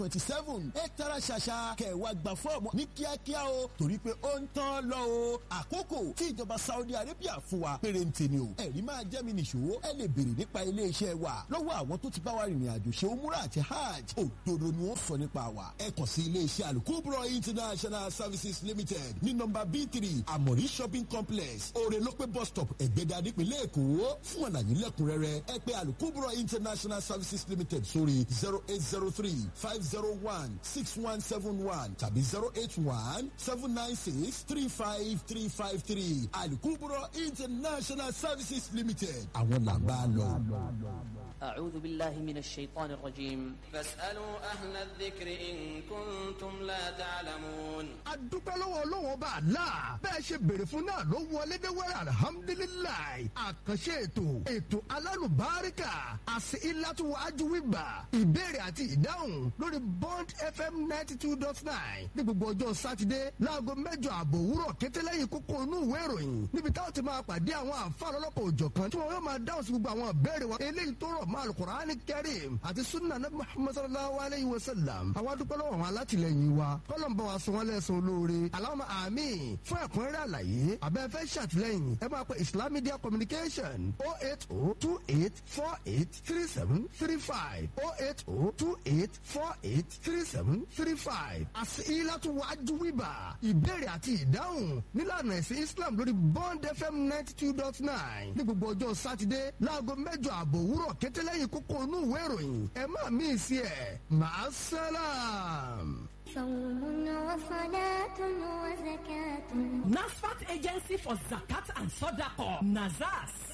twenty seven ẹ tara ṣàṣà kẹwàá gba fọ́ọ̀mù ní kíákíá o torí pé ó ń tán lọ o àkókò tí ìjọba Saudi Arabia fún wa pérénte ni o ẹ̀rí máa jẹ́ mi nìṣó ẹ lè béèrè nípa iléeṣẹ́ wa lọ́wọ́ àwọn tó ti bá wa rìnrìn àjò ṣe umura àti hajj òdodo ni wọ́n sọ nípa wa ẹ kàn sí iléeṣẹ́ alukubro international services limited ní nọ́mbà b three amori shopping complex orelope bus stop ẹ̀gbẹ́dà nípìnlẹ̀ èkó fún àlàyé lẹ́kùnrẹ́rẹ́ ẹ pè alukubro international services limited sórí zero eight zero three five zero one six one seven one tàbí zero eight one seven nine six three five three five three alukubro international services limited àwọn làgbà lọ. أعوذ بالله من الشيطان الرجيم فاسألوا أهل الذكر إن كنتم لا تعلمون adúpẹ́ lọ́wọ́ ọlọ́wọ́ bá a la bẹ́ẹ̀ ṣe béèrè fún náà ló wọlé dé wẹ́rẹ́ alihamudulilayi àkànṣe ètò ètò alálùbáríkà àti ilátú ajúwìgbà ìbéèrè àti ìdáhùn lórí bond fm ninety two dot nine ní gbogbo ọjọ́ sátidé láago mẹ́jọ àbọ̀ òwúrọ̀ kété lẹ́yìn kókó inú ìwé ìròyìn níbi táwọn ti máa pàdé àwọn àǹfààní ọlọ́pàá òjọ̀kan tí wọ́n yóò máa dáhùn sí gbogbo àwọn ìbéèrè wọn eléyìí tó rọ̀ mọ́ alukur'ani kẹrim àti sunna nabi muhammad sallallahu alayhi wa sallam àwa dúpẹ́ lọ́wọ́ àwọn alátìlẹyìn wa kọ́lọ́n bá wa sọ wọ́n lẹ́sùn olóore aláwọ̀ àmín fún ẹ̀kúnrẹ́rẹ́ àlàyé abẹ́fẹ́ ṣàtìlẹ́yìn ẹ máa pe islam media communication oh eight oh two eight four eight three seven three five oh eight oh two eight four eight three seven three five àti ilátú wájú wíbà ìbéèrè àti ìdáhùn nílànà ẹ̀sìn islam lórí bond fm ninety two dot nine ní gbogbo ọjọ́ sátidé láago mẹ́jọ àbọ̀ òwúrọ̀ kété lẹ́yìn kókó inú ìwé ìròyìn ẹ má mí sí ẹ̀ máa sálàm. صوم وصلاة وزكاة NASFAT Agency for Zakat and Sodaqah, NAZAS.